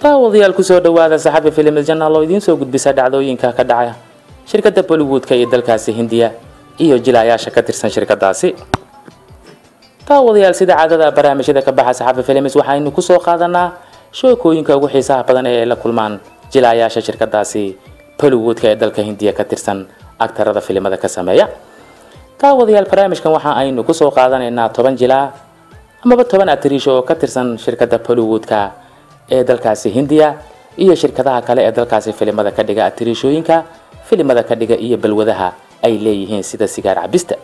daawadayaal kusoo dhawaada saxabi filim janaal oo idiin soo gudbisa dhacdooyinka ka dhaca shirkadda bollywoodka iyo dalkaasi hindiya iyo jilaayaasha ka tirsan shirkadaasi daawadayaal sida caadada barnaamijyada ka baxa saxabi films waxaynu kusoo qaadanaa sheekooyinka ugu xiisaha badan ee ay la kulmaan jilaayaasha shirkadaasi bollywoodka ee dalka hindiya ka tirsan agtarada filimada ka sameeya daawadayaal barnaamijkan waxa aynu kusoo qaadanaynaa toban jilaa amaba toban atriisho oo ka tirsan shirkadda bollywoodka ee dalkaasi hindiya iyo shirkadaha kale ee dalkaasi filimada ka dhiga atriishooyinka filimada ka dhiga iyo balwadaha ay leeyihiin sida sigaar cabista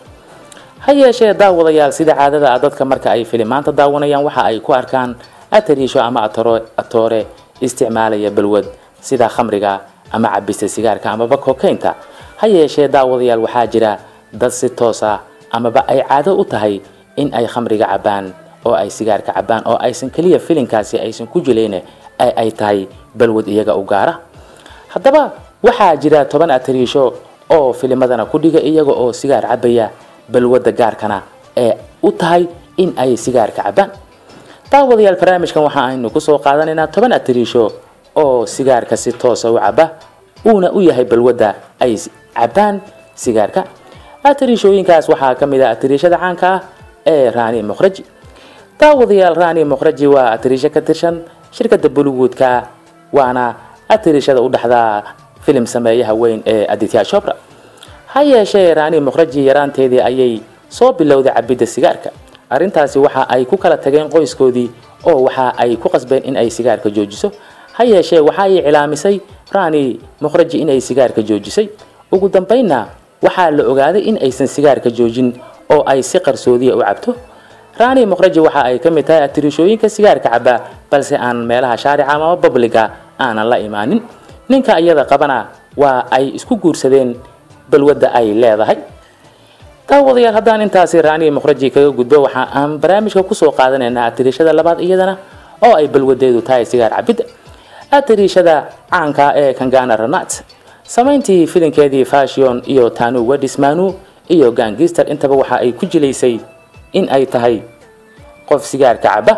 ha yeeshee daawadayaal sida caadada ah dadka marka ay filimaanta daawanayaan waxa ay ku arkaan atariisho ama atoore isticmaalaya balwad sida khamriga ama cabista sigaarka amaba kokaynta ha yeeshee daawadayaal waxaa jira dad si toos ah amaba ay caado u tahay in ay khamriga cabaan oo ay sigaarka cabaan oo aysan keliya filinkaasi aysan ku jilayne ay ay tahay balwad iyaga u gaara haddaba waxaa jira toban atariisho oo filimadana ku dhiga iyaga oo sigaar cabaya balwadda gaarkana ee u tahay in ay sigaarka cabaan daawadayaal barnaamijkan waxa aynu kusoo qaadanaynaa toban atariisho oo sigaarka si toosa u caba uuna u yahay balwadda ay cabaan sigaarka atariishooyinkaas waxaa ka mid ah atariishada caanka ah ee rani mukhraji daawadayaal rani mukhraji waa atariisho ka tirsan shirkadda bollywoodka waana atariishada u dhexdaa filim sameeyaha weyn ee aditya shobra ha yeeshee rani mukhraji yaraanteedii ayay soo bilowday cabidda sigaarka arrintaasi waxa ay ku kala tageen qoyskoodii oo waxa ay ku qasbeen in ay sigaarka joojiso ha yeeshee waxa ay cilaamisay rani mukhraji inay sigaarka joojisay ugu dambaynna waxaa la ogaaday in aysan sigaarka joojin oo ay si qarsoodiya u cabto rani mukhraji waxa ay ka mid tahay atiriishooyinka sigaarka caba balse aan meelaha shaarica ama babliga aanan la imaanin ninka iyada qabana waa ay isku guursadeen balwadda ay leedahay daawadayaal haddaan intaasi rani mukhraji kaga gudbo waxa aan barnaamijka kusoo qaadanaynaa atiriishada labaad iyadana oo ay balwadeedu tahay sigaar cabidda atiriishada caanka ee kangana ranat samayntii filinkeedii fashion iyo tanu wadismanu iyo gangister intaba waxa ay ku jilaysay in ay tahay qof sigaarka caba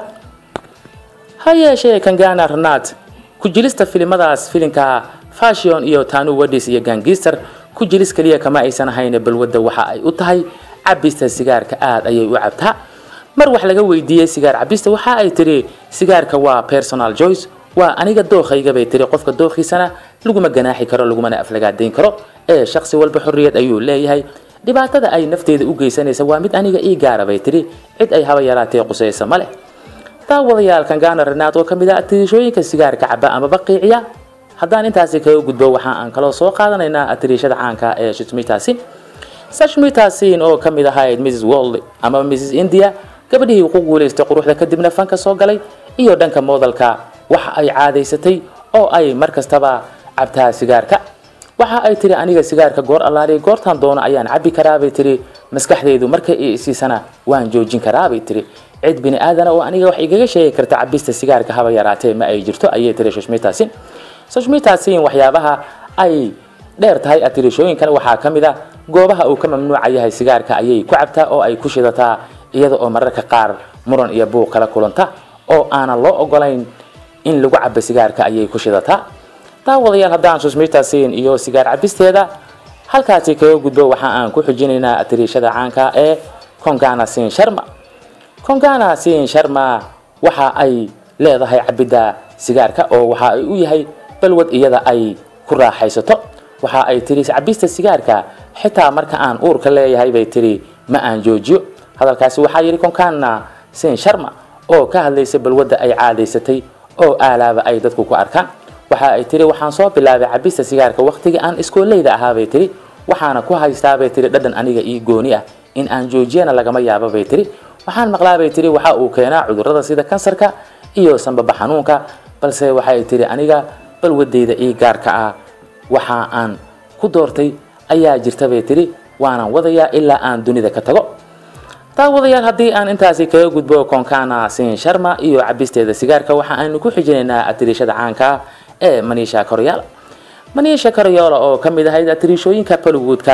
ha yeeshee kangana ranat ku jilista filimadaas filinka fashion iyo tanu wadis iyo gangister ku jilis kaliya kama aysan ahayn balwadda waxa ay u tahay cabista sigaarka aada ayay u cabtaa mar wax laga weydiiyey sigaar cabista waxa ay tiri sigaarka waa personal joyce waa aniga dookhayga bay tiri qofka dookhiisana laguma ganaaxi karo lagumana aflagaadayn karo ee shaqsi walba xorriyad ayuu leeyahay dhibaatada ay nafteeda u geysanaysa waa mid aniga ii gaara bay tiri cid ay haba yaraatee qusaysa ma leh daawadayaal kangana renaad oo ka mid ah atiriishooyinka sigaarka caba amaba qiiciya haddaan intaasi kaga gudbo waxa aan kaloo soo qaadanaynaa atiriishada caanka ee shutmitasin sashmitasin oo ka mid ahayd mrs world ama mrs india gabadhihii ku guulaystay quruxda kadibna fanka soo galay iyo dhanka moodalka waxa ay caadaysatay oo ay mar kastaba cabtaa sigaarka waxa ay tiri aniga sigaarka goor allaaliya goortaan doono ayaan cabbi karaabay tiri maskaxdaydu markay i isiisana waan joojin karaabay tiri cid bini aadana oo aniga wax igaga sheegi karta cabista sigaarka haba yaraatee ma ay jirto ayay tiri sashmitasin sashmitasin waxyaabaha ay dheer tahay atirishooyinkan waxaa ka mid a goobaha uu ka mamnuuca yahay sigaarka ayay ku cabtaa oo ay ku shidataa iyada oo mararka qaar muran iyo buuq kala kulanta oo aanan loo ogolayn in lagu cabo sigaarka ayay ku shidataa daawadayaal haddaan susmitasin iyo sigaar cabisteeda halkaasi kaga gudbo waxa aan ku xujinaynaa atiriishada caanka ee kongana sin sharma kongana sin sharma waxa ay leedahay cabidda sigaarka oo waxa ay u yahay balwad iyada ay ku raaxaysato waxa ay tiri cabista sigaarka xitaa marka aan uurka leeyahay bay tiri ma aan joojiyo hadalkaasi waxaa yidhi konkana sin sharma oo ka hadlaysa balwadda ay caadaysatay oo aalaaba ay dadku ku arkaan waxa ay tiri waxaan soo bilaabay cabista sigaarka waqtigii aan iskooleyda ahaabay tiri waxaana ku haystaabay tiri dhadhan aniga ii gooni ah in aan joojiyana lagama yaabo bay tiri waxaan maqlaabay tiri waxa uu keenaa cudurrada sida kansarka iyo sanbaba xanuunka balse waxay tiri aniga balwadeyda ii gaarka ah waxa aan ku doortay ayaa jirta bay tiri waanan wadayaa ilaa aan dunida ka tago daawadayaal haddii aan intaasi kaga gudbo konkana sin sharma iyo cabisteeda sigaarka waxa aynu ku xijinaynaa atiriishada caanka ah ee manisha koryaala manisha koryola oo ka mid ahayd atiriishooyinka bollywoodka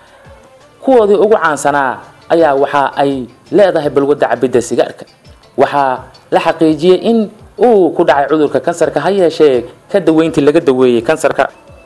kuwoodii ugu caansanaa ayaa waxa ay leedahay balwadda cabidda sigaarka waxaa la xaqiijiyey in uu ku dhacay cudurka kansarka ha yeeshee ka daweyntii laga daweeyey kansarka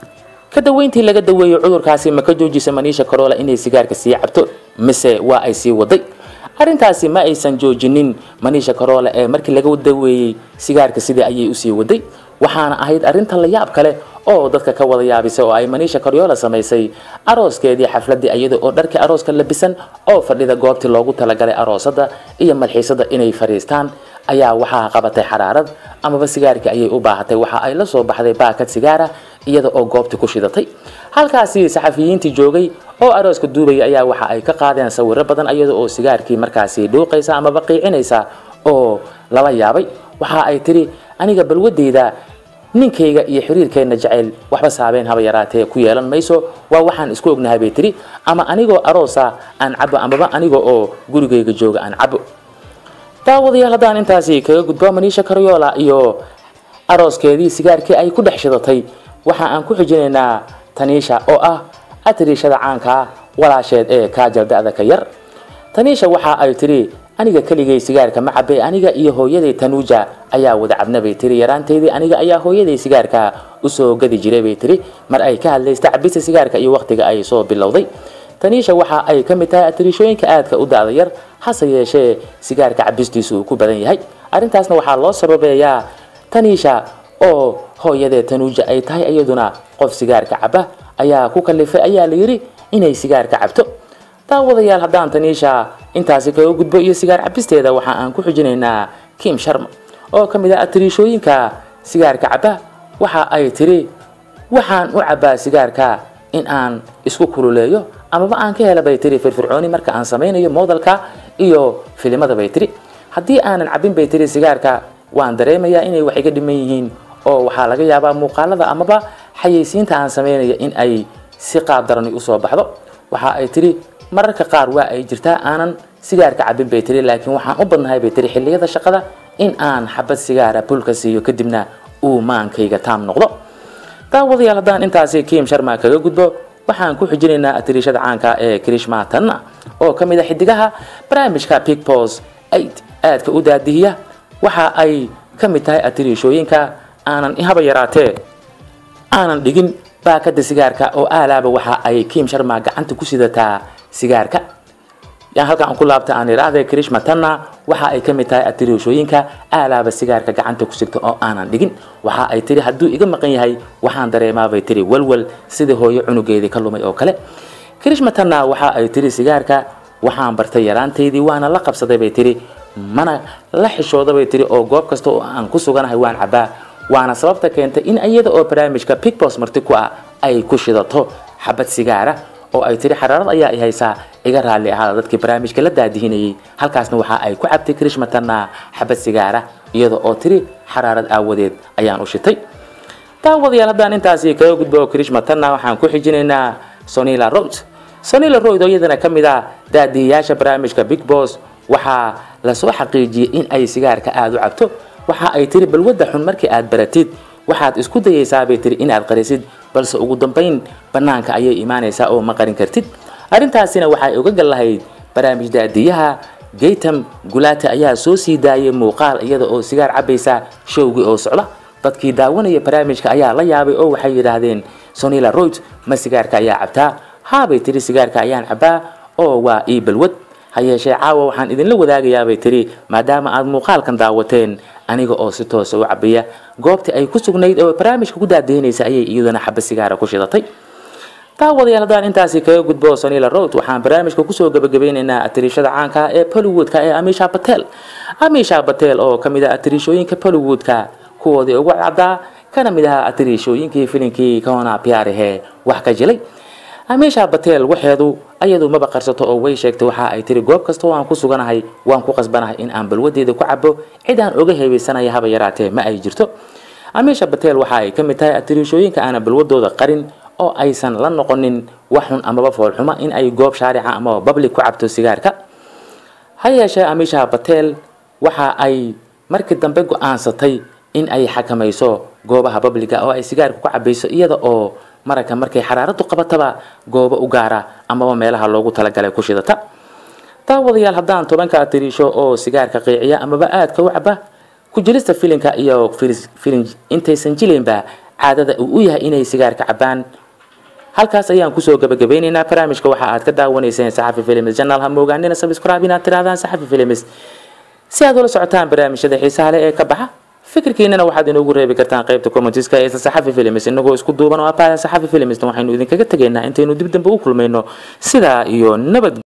ka daweyntii laga daweeyey cudurkaasi ma ka joojisa maniisha carola inay sigaarka sii cabto mise waa ay sii waday arrintaasi ma aysan joojinin maniisha carola ee markii laga daweeyey sigaarka sidii ayay usii waday waxaana ahayd arrinta la yaab kale oo dadka ka wada yaabisay oo ay maniisha coryola samaysay arooskeedii xafladii iyada oo dharkii arooska labisan oo fadhida goobtii loogu talagalay aroosada iyo malxiisada inay fadhiistaan ayaa waxaa qabatay xaraarad amaba sigaarkii ayay u baahatay waxa ay la soo baxday baakad sigaara iyada oo goobtii ku shidatay halkaasi saxafiyiintii joogay oo arooska duubaya ayaa waxa ay ka qaadeen sawiro badan iyada oo sigaarkii markaasi dhuuqaysa amaba qiicinaysa oo lala yaabay waxa ay tiri aniga balwadeyda ninkayga iyo xiriirkeenna jeceyl waxba saabeen haba yaraatee ku yeelan mayso waa waxaan isku ognahay bay tiri ama anigoo aroosa aan cabo amaba aniga oo gurigayga jooga aan cabo daawadayaal haddaan intaasi kaga gudbo maniisha karyola iyo arooskeedii sigaarkii ay ku dhex shidatay waxa aan ku xijinaynaa taniisha oo ah atiriishada caanka ah walaasheed ee kaajal da-da ka yar taniisha waxa ay tiri aniga keligay sigaarka ma cabe aniga iyo hooyaday tanuuja ayaa wada cabna bay tiri yaraanteydii aniga ayaa hooyaday sigaarka usoo gadi jiray bay tiri mar ay ka hadlaysta cabista sigaarka iyo waqtiga ay soo bilowday taniisha waxa ay ka mid tahay atiriishooyinka aadka u da-da yar hase yeeshee sigaarka cabistiisu uu ku badan yahay arrintaasna waxaa loo sababeeyaa taniisha oo hooyadee tanuuja ay tahay iyaduna qof sigaarka caba ayaa ku kalifay ayaa la yidhi inay sigaarka cabto daawadayaal haddaan taniisha intaasi kaga gudbo iyo sigaar cabisteeda waxa aan ku xijinaynaa kim sharma oo ka mid ah atiriishooyinka sigaarka caba waxa ay tiri waxaan u cabaa sigaarka in aan isku kululeeyo amaba aan ka hela bay tiri firfircooni marka aan samaynayo moodalka iyo filimada bay tiri haddii aanan cabin bay tiri sigaarka waan dareemayaa inay wax iga dhiman yihiin oo waxaa laga yaabaa muuqaalada amaba xayeysiinta aan samaynayo in ay si qaab darani usoo baxdo waxa ay tiri mararka qaar waa ay jirtaa aanan sigaarka cabin bay tiri laakiin waxaan u badnahay bay tiri xilliyada shaqada in aan xabad sigaara bulka siiyo kadibna uu maankayga taam noqdo daawadayaal haddaan intaasi kim sharma kaga gudbo waxaan ku xijinaynaa atiriishada caanka ee krishma tanna oo ka mid a xidigaha barnaamijka pigpos aid aadka u daadihiya waxa ay ka mid tahay atiriishooyinka aanan haba yaraatee aanan dhigin baakada sigaarka oo aalaaba waxa ay kim sharma gacanta ku sidataa sigaarka yaan halka aan ku laabta aan idhaahday krishma tanna waxa ay ka mid tahay atiriishooyinka aalaaba sigaarka gacanta ku sigta oo aanan dhigin waxa ay tiri hadduu iga maqan yahay waxaan dareemaabay tiri walwal sidii hooyo cunugeedii ka lumay oo kale krishma tanna waxa ay tiri sigaarka waxaan bartay yaraantaydii waana la qabsaday bay tiri mana la xishooda bay tiri oo goob kasta oo aan ku suganahay waan cabaa waana sababta keentay in iyada oo barnaamijka pigpos marti ku ah ay ku shidato xabad sigaara oo ay tiri xaraarad ayaa i haysaa iga raalli ahaada dadkii barnaamijka la daadihinayay halkaasna waxa ay ku cabtay krishmatanna xabad sigaara iyada oo tiri xaraarad aawadeed ayaan u shitay daawadayaal haddaan intaasi kaga gudbo krishmatanna waxaan ku xijinaynaa sonila road sonila road oo iyadana ka mid ah daadihiyaasha barnaamijka big bos waxaa lasoo xaqiijiyey in ay sigaarka aada u cabto waxa ay tiri balwadda xun markii aad baratid waxaad isku dayaysaa bay tiri inaad qarisid balse ugu dambayn bannaanka ayay imaanaysaa oo ma qarin kartid arrintaasina waxay uga gal lahayd barnaamij daadiyaha gaytam gulaate ayaa soo sii daayay muuqaal iyada oo sigaar cabaysa showgii oo socda dadkii daawanaya barnaamijka ayaa la yaabay oo waxay yidhaahdeen sonila royd ma sigaarka ayaa cabtaa haabay tiri sigaarka ayaan cabaa oo waa ii balwad ha yeeshee caawa waxaan idinla wadaagayaabay tiri maadaama aad muuqaalkan daawateen aniga oo si toosa u cabaya goobtii ay ku sugnayd oo barnaamijka ku daadaynaysa ayay iyaduna xaba sigaara ku shidatay daawadayaal haddaan intaasi kaga gudbo sonila road waxaan barnaamijka kusoo gabagabeynaynaa atiriishada caanka ee bollywoodka ee amisha batel amisha batel oo ka mid ah atiriishooyinka bollywoodka kuwoodii ugu caddaa kana mid ahaa atiriishooyinkii filinkii kahona piyaarihe wax ka jilay amisha batel waxeedu ayadu maba qarsato oo way sheegtay waxa ay tiri goob kasta oo aan ku suganahay waan ku qasbanahay in aan balwadeeda ku cabo cid aan oga heebeysanaya haba yaraatee ma ay jirto amisha batel waxa ay ka mid tahay atiriishooyinka aanan balwadooda qarin oo aysan la noqonin wax xun amaba foolxuma in ay goob shaarica amaba babli ku cabto sigaarka ha yeeshee amisha batel waxa ay markii dambe go-aansatay in ay xakamayso goobaha babliga oo ay sigaarka ku cabayso iyada oo maragka markay xaraaradu qabataba goobo u gaara amaba meelaha loogu talagalay ku shidata daawadayaal haddaan tobanka atiriisho oo sigaarka qiiciya amaba aadka u caba ku jilista filinka iyo filin intaysan jilaynba caadada uu u yahay inay sigaarka cabaan halkaas ayaan kusoo gabagabeynaynaa barnaamijka waxa aad ka daawanayseen saxafi films janal ha moogaanina subscribe inaad tirahdaan saxafi films si aad ula socotaan barnaamijyada xiisaha leh ee ka baxa fikirkiinana waxaad inoogu reebi kartaan qaybta commentiska ee saxafi films inagoo isku duuban oo abaada saxafi films waxaynu idinkaga tegaynaa intaynu dib dambe u kulmayno sidaa iyo nabad